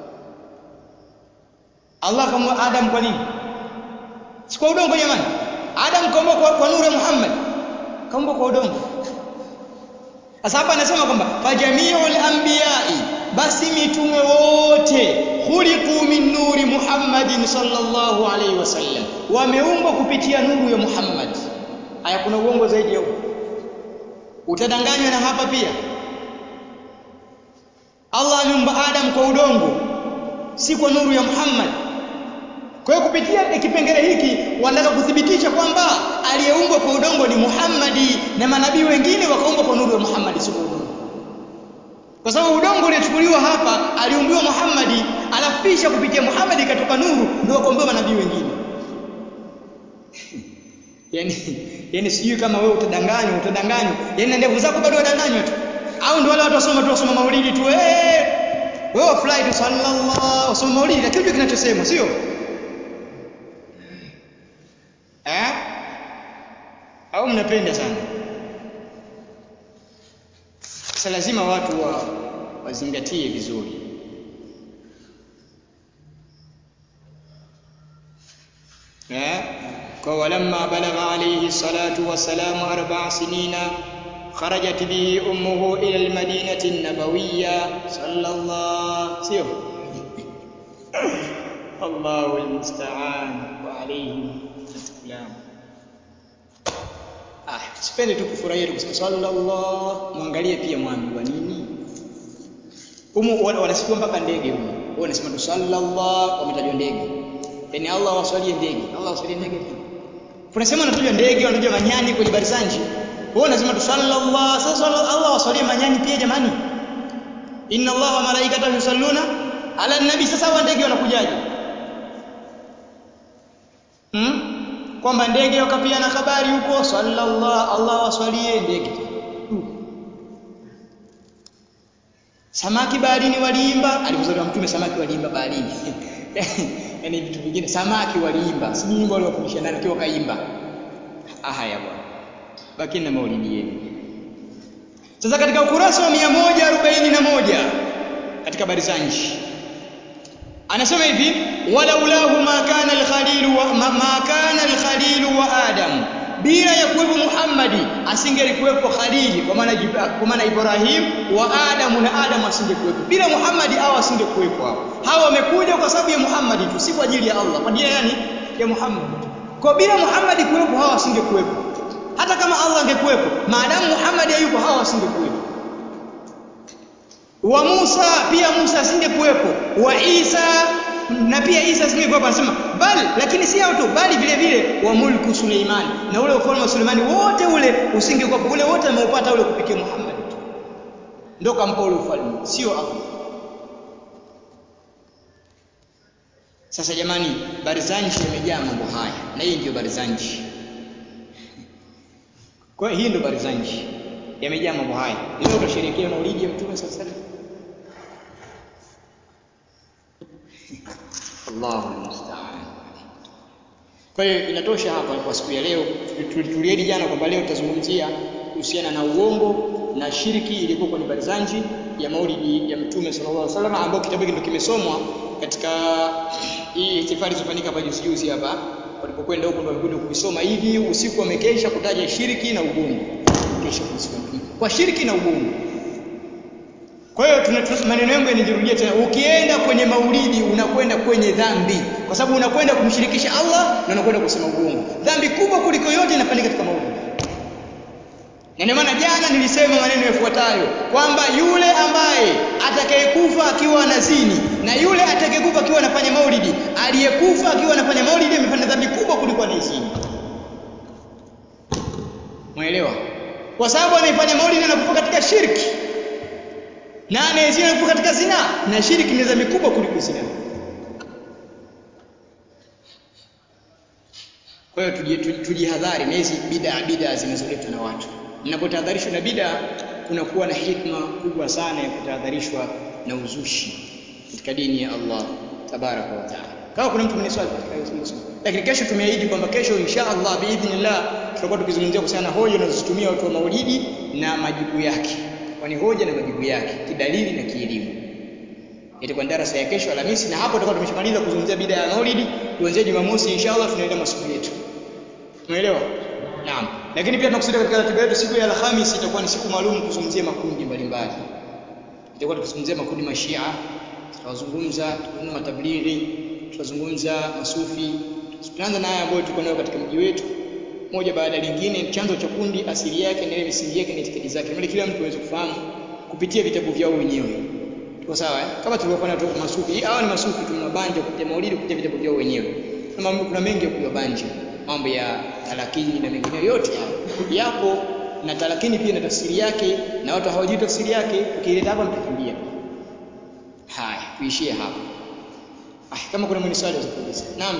Allah kama Adam kwa nini? Si kwa udongo jamani? Adam kaumbwa kwa, kwa nuru ya Muhammad. Kaumbwa kwa udongo. Sasa hapa anasema kwamba fajamiul anbiyai, basi mitume wote khuliqu min nuri Muhammadin sallallahu alaihi wasallam, wameumbwa kupitia nuru ya Muhammad. Haya, kuna uongo zaidi hapo? Utadanganywa na hapa pia. Allah aliumba Adam kwa udongo, si kwa nuru ya Muhammad. Kwa hiyo kupitia kipengele hiki wanataka kuthibitisha kwamba aliyeumbwa kwa udongo ni Muhammadi na manabii wengine wakaumbwa kwa nuru ya Muhammadi, sio udongo. Kwa sababu udongo uliochukuliwa hapa aliumbiwa Muhammadi, alafu kisha kupitia Muhammadi ikatoka nuru, ndio wakaumbiwa manabii wengine. yani, yani sijui kama wewe utadanganywa, utadanganywa, yani na ndevu zako bado wadanganywa tu, au ndio wale watu wasoma tu wasoma maulidi tu, eh wewe fly tu sallallahu wasoma maulidi, lakini kinachosema sio au mnapenda sana sasa lazima watu wa wazingatie vizuri eh kwa walamma balagha alayhi salatu wassalamu arba'a sinina kharajat bihi ummuhu ila almadinati an-nabawiyya sallallahu sio Allahu almusta'an wa alayhi atkulam ah sipende tu kufurahia tu kusema sallallahu muangalie pia mwambiwa nini humu wanasifiwa mpaka ndege humu wao wanasema tu sallallahu wametajwa ndege yani Allah wasalie ndege Allah wasalie ndege tu tunasema anatajwa ndege wanatajwa manyani kwenye barzanji wao wanasema tu sallallahu sasa Allah wasalie manyani pia jamani inna Allah wa malaikatahu yusalluna ala nabi sasa wa ndege wanakujaje hmm? kwamba ndege wakapiana habari huko sallallahu Allah waswalie ndege uh. samaki baharini waliimba alipozaliwa mtume samaki waliimba baharini yani vitu vingine samaki waliimba sijui nyimbo waliwafundisha nani kiwa kaimba haya bwana bakini na maulidi yenu sasa katika ukurasa wa 141 katika barizanji anasema hivi walaulahu ma kana al-khalil wa ma, ma kana al-khalil wa adam bila ya kuwepo Muhammadi asingelikuwepo Khalili kwa maana kwa maana Ibrahim wa Adamu na Adamu asingekuwepo bila Muhammadi au asingekuwepo hao hawa wamekuja kwa sababu ya Muhammadi tu si kwa ajili ya Allah kwa ajili yani ya Muhammad kwa bila Muhammadi kuwepo hawa asingekuwepo hata kama Allah angekuwepo maadamu Muhammadi hayupo hawa asingekuwepo wa Musa pia Musa asingekuwepo wa Isa na pia Isa asingekuwepo anasema bali lakini si hao tu bali vile vile wa mulku Suleimani na ule ufalme wa Suleimani wote ule usingekuwepo ule wote ameupata ule kupitia Muhammad tu ndio kampa ule ufalme sio Allah sasa jamani barzanji imejaa mambo haya na hii ndio barzanji kwa hiyo hii ndio barzanji yamejaa mambo haya leo utasherehekea maulidi ya mtume sallallahu alaihi wasallam Allahu musta'an. Kwa hiyo inatosha hapa kwa siku ya leo. Tuliahidi jana kwamba leo tutazungumzia kuhusiana na uongo na shiriki iliyokuwa kwenye barzanji ya maulidi ya Mtume sallallahu alaihi wasallam ambao kitabu hiki ndio kimesomwa katika hii ihtifali zilizofanyika hapa juzi juzi hapa walipokwenda huko ndio wamekuja kuisoma hivi usiku wamekesha kutaja shiriki na ubongo. Kesha kusikia kwa shiriki na ubongo. Kwa hiyo maneno yangu yanijirudia tena, ukienda kwenye maulidi unakwenda kwenye dhambi, kwa sababu unakwenda kumshirikisha Allah na unakwenda kusema uongo. Dhambi kubwa kuliko yote inafanyika katika maulidi. Na ndio maana jana nilisema maneno yafuatayo kwamba yule ambaye atakayekufa akiwa anazini na yule atakayekufa akiwa anafanya maulidi, aliyekufa akiwa anafanya maulidi amefanya dhambi kubwa kuliko anayezini. Mwelewa? Kwa sababu anaifanya maulidi anakufa katika shirki na anayezini anakufa katika zina na shirki ni dhambi kubwa kuliko zina. Kwa hiyo tujihadhari na hizi bid'a bid'a zinazoletwa na watu. Mnapotahadharishwa na bid'a kunakuwa na hikma kubwa sana ya kutahadharishwa na uzushi katika dini ya Allah tabaraka wa taala. Kama kuna mtu mwenye swali katika hiyo swali. Lakini kesho tumeahidi kwamba kesho insha Allah biidhnillah tutakuwa tukizungumzia kuhusiana na hoja wanazozitumia watu wa maulidi na majibu yake. Kwani hoja na majibu yake kidalili na kielimu. Itakuwa darasa ya kesho Alhamisi na hapo tutakuwa tumeshamaliza kuzungumzia bid'a ya maulidi. Kuanzia Jumamosi inshallah tunaenda masomo yetu. Umeelewa? Naam. Lakini pia tunakusudia katika ratiba yetu siku ya Alhamisi itakuwa ni siku maalum kuzungumzia makundi mbalimbali. Itakuwa tukizungumzia makundi mashia, tutazungumza tunaona matablighi, tutazungumza masufi. Tutaanza na haya ambayo tuko nayo katika mji wetu moja baada ya lingine, chanzo cha kundi, asili yake na ile misingi yake na itikadi zake, ili kila mtu aweze kufahamu kupitia vitabu vyao wenyewe. Tuko sawa eh? Kama tulivyofanya tu masufi. Hawa ni masufi tu mabanja kupitia maulidi kupitia vitabu vyao wenyewe. Kuna kuna mengi ya kuyabanja. Mambo ya talakini na mengineyo yote haya. Yapo na talakini pia na tafsiri yake na watu hawajui tafsiri yake, tukileta hapa mtakimbia. Haya, tuishie hapa. Ah, kama kuna mwenye swali kuuliza. Naam.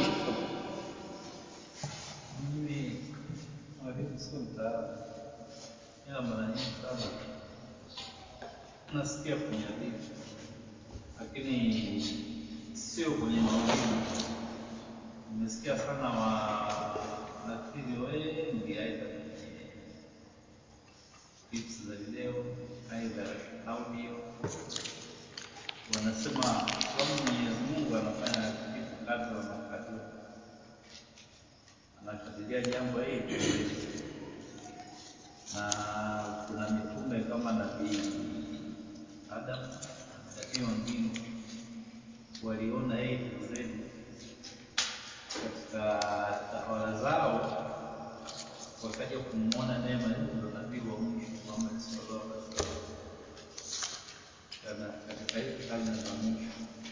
Mimi mwalimu sio mtaalamu, ila mara nyingi sana nasikia kwenye hadithi, lakini sio kwenye maulidi. Nimesikia sana wanafiri wengi aidha kwenye audio wanasema sababu Mwenyezi Mungu anafanya vitu kadra wa makadirio, anakadiria jambo hili na kuna mitume kama nabii Adam na nabii wengine waliona A to Z katika tawala zao, wakaja kumwona neema. Hiyo ndo nabii wa mwisho Muhammad sallallahu alaihi wasallam Kana- katika hizi karne za mwisho,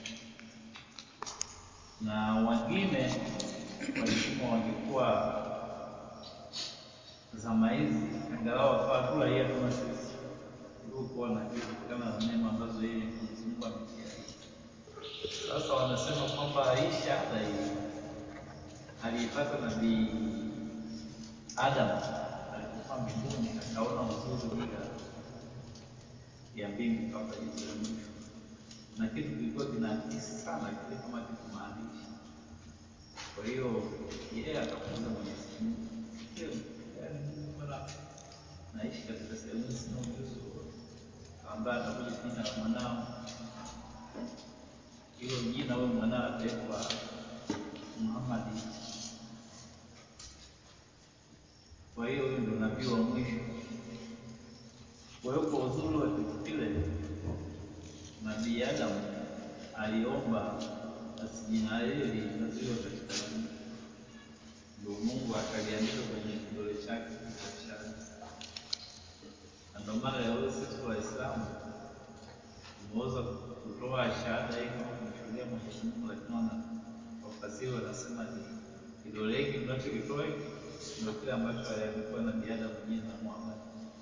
na wengine walisema wangekuwa zama hizi angalau wakawa tu raia kama sisi tuliokuwa na kitu kutokana na neema ambazo yeye Mwenyezi Mungu amekiahidi. Sasa wanasema kwamba hii shahada hii aliipata nabii Adam alipokuwa mbinguni, akaona uzuri juu ya ya mbingu kabla hizo ya mwisho, na kitu kilikuwa kinaakisi sana kile kama kitu maandishi. Kwa hiyo yeye akamuuliza Mwenyezi Mungu, "Je, yaani Mungu bwana, naishi katika sehemu hii sina ujuzi wowote, ambaye atakuja jina la mwanao hilo jina huyo mwanao ataitwa Muhammad. Kwa hiyo huyo ndo nabii wa mwisho. Kwa hiyo kwa uzuri wa kitu kile, nabii Adam aliomba basi jina lile lihifadhiwe katika nani, ndio Mungu akaliandika kwenye kidole chake cha shahada. Na ndio maana leo sisi Waislamu tumeweza kutoa shahada hii kama kumshuhudia Mwenyezi Mungu, lakini wana wafasiri wanasema ni kidole hiki tunachokitoa hiki ndio kile ambacho aliandikiwa na binadamu jina la Muhammad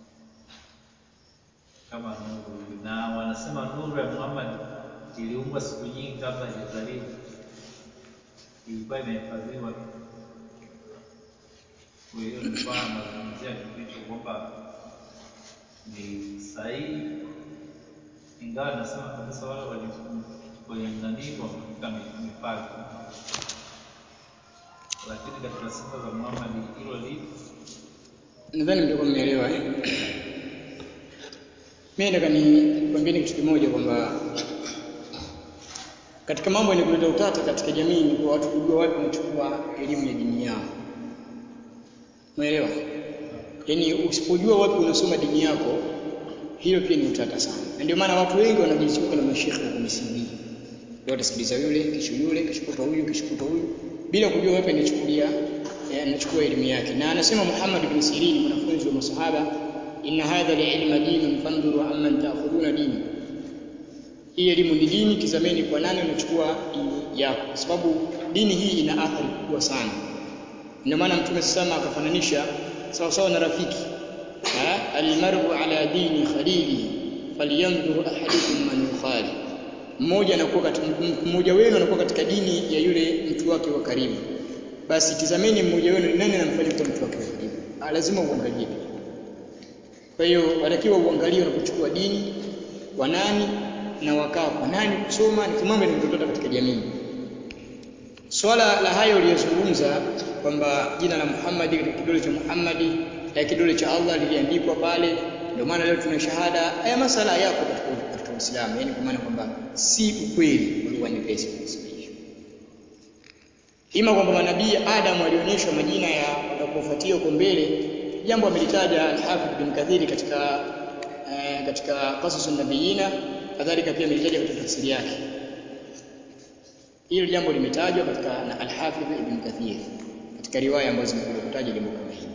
kama nuru hivi, na wanasema nuru ya Muhammad iliumbwa siku nyingi kabla hajazaliwa, ilikuwa imehifadhiwa. Kwa hiyo nilikuwa nazungumzia kitu hicho kwamba ni sahihi, ingawa nasema kabisa wale wali kwenye nanii wamefika mi- mipaka, lakini katika sifa za Muhammad hilo lipo nadhani mtakuwa mmeelewa eh? Mimi nataka nikwambieni kitu kimoja kwamba katika mambo yenye kuleta utata katika jamii ni kwa watu kujua wapi wanachukua elimu ya dini yao. Umeelewa? Yaani usipojua wapi unasoma dini yako, hilo pia ni utata sana. Na ndio maana watu wengi wanajizunguka na mashekhe huko Misri. Leo utasikiliza yule, kesho yule, kesho kutwa huyu, kesho kutwa huyu bila kujua wapi anachukulia eh, anachukua elimu yake. Na anasema Muhammad bin Sirin mwanafunzi wa masahaba, inna hadha al-ilma dinun fandhuru amman ta'khuduna dini. Hii elimu ni dini, tizameni kwa nani unachukua dini yako, kwa sababu dini hii ina athari kubwa sana. Ndio maana Mtume sasa akafananisha sawa sawa na rafiki Ha? almaru ala dini khalili falyanzur ahadukum man yukhali, mmoja anakuwa katika mmoja wenu anakuwa katika dini ya yule mtu wake wa karibu. Basi tizameni mmoja wenu ni nani anamfanya kuwa mtu wake wa karibu. Ah, Lazima uangalie pia. Kwa hiyo watakiwa uangalie unapochukua dini kwa nani na wakaa kwa nani kusoma, ni mambo yanayotokea katika jamii. Swala la hayo uliyozungumza kwamba jina la Muhammad katika kidole cha Muhammad ya kidole cha Allah liliandikwa pale, ndio maana leo tuna shahada. Haya masala yako katika katika Uislamu, yani kwa maana kwamba si ukweli kwa lugha nyepesi kusema hivyo. Ima kwamba manabii Adam alionyeshwa majina ya watakaofuatia huko mbele, jambo amelitaja Al-Hafidh bin Kathiri katika eh, katika Qasasun Nabiyina, kadhalika pia amelitaja katika tafsiri yake. Hilo jambo limetajwa katika na Al-Hafidh Ibn Kathir katika riwaya ambazo zimekuja kutaja jambo kama hili.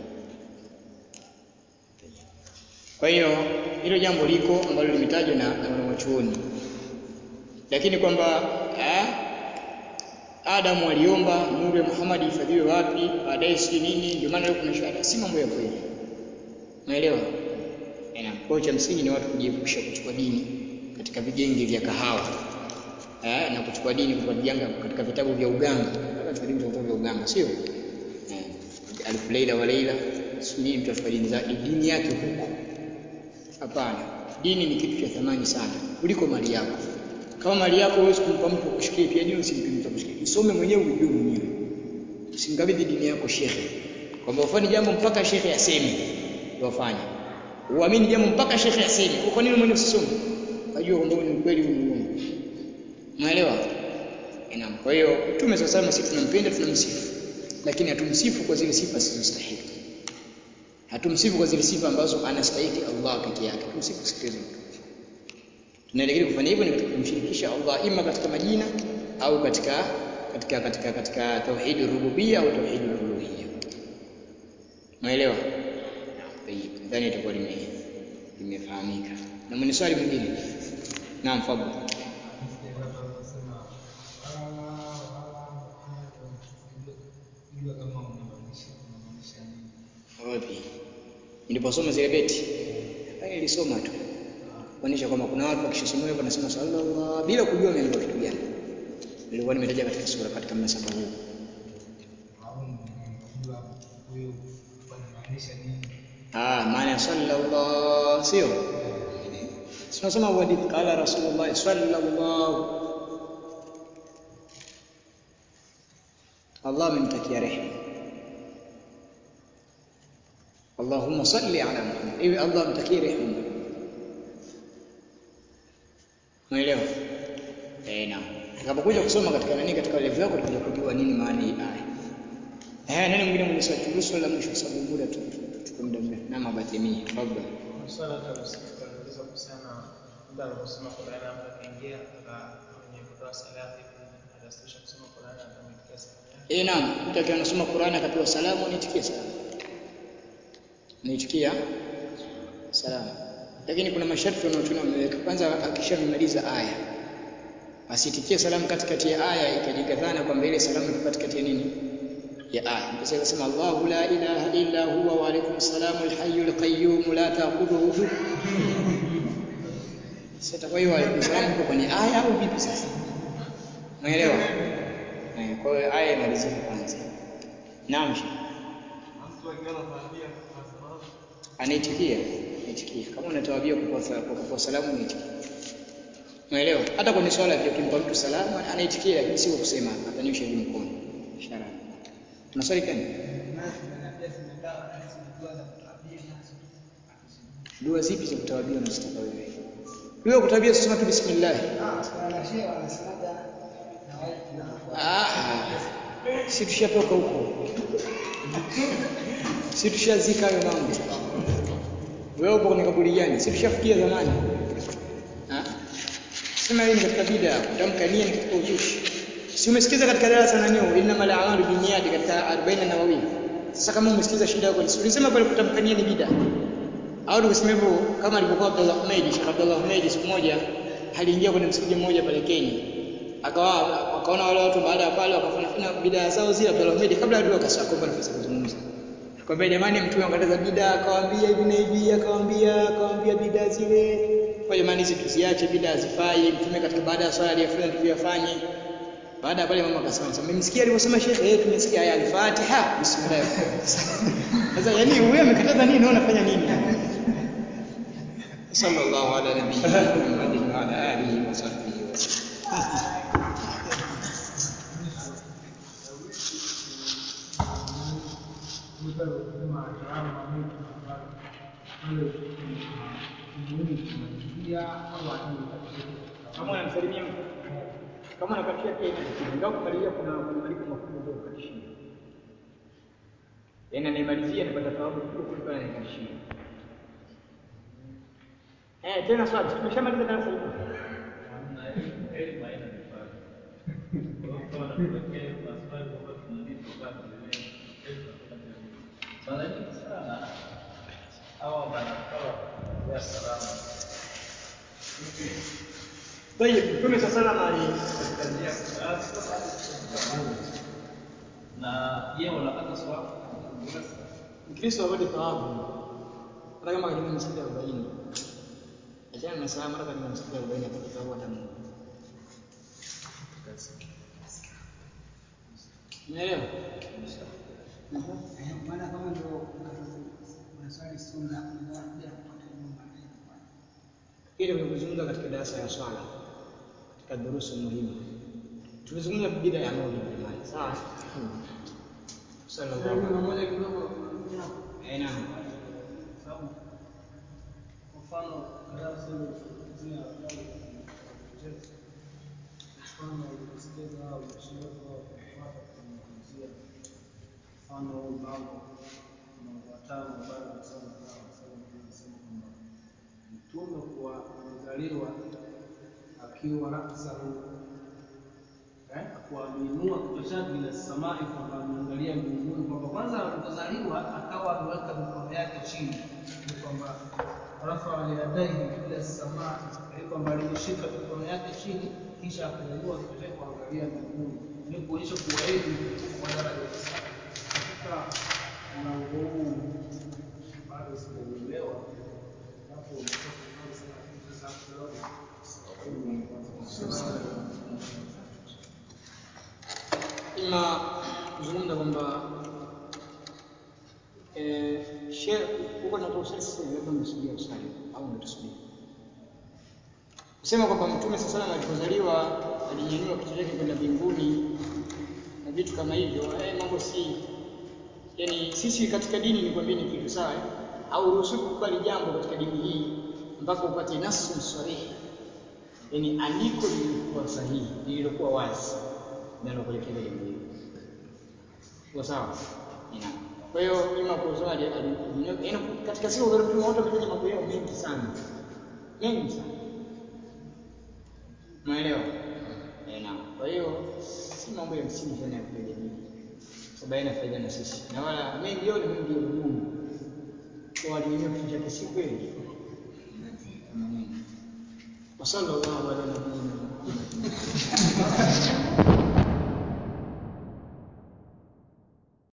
Kwa hiyo hilo jambo liko ambalo limetajwa na, na wanawachuoni, lakini kwamba eh, Adamu aliomba nuru ya Muhammad ihifadhiwe wapi, baadaye si nini, ndio maana leo kuna shahada, si mambo ya kweli. Umeelewa? Eh, Kwa hiyo cha msingi ni watu kujiepusha kuchukua dini katika vigenge vya kahawa eh, na kuchukua dini kutoka vijanga katika vitabu vya uganga, hata katika dini vitabu vya uganga, sio eh, alfu laila wa laila, si nini, mtu achukua dini zake dini yake huko. Hapana, dini ni kitu cha thamani sana kuliko mali yako. Kama mali yako huwezi kumpa mtu akushikie, pia dini usimpe mtu akushikie. Usome mwenyewe ujue mwenyewe, usimkabidhi dini yako shekhe, kwamba ufanye jambo mpaka shekhe aseme ndio ufanye. uamini jambo mpaka shekhe aseme kwa nini mwenye usisome kajua kwamba ni ukweli huu ni uongo unaelewa Naam. Kwa hiyo Mtume swalla sallam sisi tunampenda tunamsifu, lakini hatumsifu kwa zile sifa zisizostahili. Hatumsifu kwa zile sifa ambazo anastahili Allah peke yake. Tumsifu sifa hizo. Tunaelekea kufanya hivyo ni katika kumshirikisha Allah ima katika majina au katika katika katika katika tauhid rububia au tauhid uluhiyya. Umeelewa? Naam. Tayyib. Nadhani itakuwa lime limefahamika. Na mwenye swali mwingine? Naam, fadhali. Wapi? Niliposoma zile beti. Haya nilisoma tu. Kuonyesha kwamba kuna watu wakishasomea hivyo wanasema sallallahu bila kujua ameandika kitu gani. Nilikuwa nimetaja katika sura katika mnasaba huu. Ah, maana ya sallallahu sio? Tunasoma hadithi qala Rasulullah sallallahu Allah amemtakia rehema. Allahumma salli ala Muhammad. Ewe Allah amtakie rehema. Unaelewa? Eh, naam. Tutakapokuja kusoma katika nani katika level yako tutakuja kujua nini maana hii aya. Eh, nani mwingine mwenye swali? Turuhusu swali la mwisho kwa sababu muda tu tuchukue muda mrefu. Na mabatimi, tafadhali. Swala la kusikiliza kuhusiana muda aliposoma Qur'ani ambapo akaingia katika kwenye kutoa sala vipi atastisha kusoma Qur'ani akamitikia salamu yake. Eh, naam. Mtu akiwa anasoma Qur'ani akapewa salamu anaitikia salamu. Anaitikia salamu. Lakini kuna masharti wanaotuna wameweka. Kwanza akishamaliza aya asitikie salamu katikati ya aya ikajenga dhana kwamba ile salamu iko katikati ya nini? Ya aya. Mtu akasema Allahu la ilaha illa huwa wa alaykum salamu al-hayyul qayyum la ta'khudhuhu Sasa kwa hiyo alaykum salamu iko kwenye aya au vipi sasa? Unaelewa? Eh, kwa hiyo aya imalizike kwanza. Naam. Sheikh. Mtu akiwa anafahamia kwa sababu anaitikia anaitikia kama unatawabia kwa kwa kwa salamu anaitikia unaelewa hata kwenye swala pia ukimpa mtu salamu anaitikia lakini sio kusema atanyosha hivi mkono ishara kuna swali gani dua zipi za kutawabia unazotaka wewe dua kutawabia sema tu bismillah ah si tushatoka huko si tushazika hayo mambo wewe upo kwenye kaburi gani si tushafikia zamani ha sema hii ni katika bid'a kutamka nia ni katika uzushi si umesikiza katika darasa na nini innamal a'malu binniyati katika 40 nawawi sasa kama umesikiza shida yako ni ulisema pale kutamka nia ni bid'a au tukisema hivyo kama alivyokuwa Abdullah Ahmed Sheikh Abdullah Ahmed siku moja aliingia kwenye msikiti mmoja pale Kenya akawa wakaona wale watu baada ya pale wakafanya fanya bidaa zao zile Abdullah Ahmed kabla ya dua akasakomba nafasi ya kuzungumza akamwambia jamani mtume akataza bidaa akawaambia hivi na hivi akawaambia akawaambia bidaa zile kwa jamani hizi tuziache bidaa hazifai mtume katika baada ya swala aliyofanya tuliyofanye baada ya pale mama akasema sasa mmemsikia alivyosema shekhe eh tumesikia aya al-Fatiha bismillah sasa yani wewe amekataza nini wewe unafanya nini sallallahu ala nabiyyina Muhammadin wa ala alihi wa sahbihi wa sallam kama unamsalimia mtu kama unakatishia pia inatakiwa ingawa kumalizia kuna kuna malipo makubwa ndio kukatishia yaani anaimalizia anapata thawabu kubwa kuliko anayekatishia eh tena swali tumeshamaliza darasa hili hamna elimu, elimu haina mipaka. Kwa hiyo kama nakutokea maswali kwamba tunalipa basi elimu, elimu hakuna tena. Mara nyingi sana hawa manafala ya salama Tayeb, Mtume sasa salama ali katika njia ah, sio bado tunafahamu. na je, wanapata swabu Mkristo apate thawabu hata kama katika misikiti arobaini achana na salamu hata katika misikiti arobaini apate thawabu hata moja umeelewa Mhm. maana kama ndio unaswali sunna unakuja kupata nyumba ili kuzungumza katika darasa ya swala katika durusu muhimu tulizungumza bid'a ya maulid jamani sawa sallallahu alaihi wasallam moja kidogo eh naam sababu tuseme kuzungumzia habari za michezo, mfano ulisikiliza au mashehe wao kufuata kuzungumzia mfano huu mlango mlango wa tano wa ibada za swala zao, wasema wanasema kwamba mtume kuwa amezaliwa akiwa rasahu eh, kwa ameinua kichwa chake ila samai, kwamba ameangalia mbinguni, kwamba kwanza alipozaliwa akawa ameweka mikono yake chini, ni kwamba rafa yadaihi ila samai, ili kwamba alishika mikono yake chini, kisha akanyanyua kichwa chake kuangalia mbinguni, ili kuonyesha kuwa yeye ni mtukufu kwa daraja za sana. Katika mlango huu bado sijauelewa, japo umekuwa kifahamu sana, lakini sasa hapo kidogo ima kuzungumza kwamba eh, she huko natoka usali sasa hivi, labda mmesubiria usali au mnatusubiri kusema kwamba mtume sasa salam alipozaliwa alinyanyua kichwa chake kwenda mbinguni na vitu kama hivyo eh, mambo si yani sisi katika dini nikwambie ni kitu sawa eh? hauruhusiwi kukubali jambo katika dini hii mpaka upate nasun sarihi yani andiko lililokuwa sahihi lililokuwa wazi linalokuelekeza jambo hilo kwa sawa Naam. kwa hiyo ima kwa sababu ali- ali- alinyoka yani katika siku za mtume watu wametaja mambo yao mengi sana mengi sana umeelewa eh naam kwa hiyo si mambo ya msingi sana ya kujadili sababu haina faida na sisi na wala mengi yao ni mengi ya uongo kwa alinyanyua kichwa chake si kweli maneno وصلى الله على نبينا محمد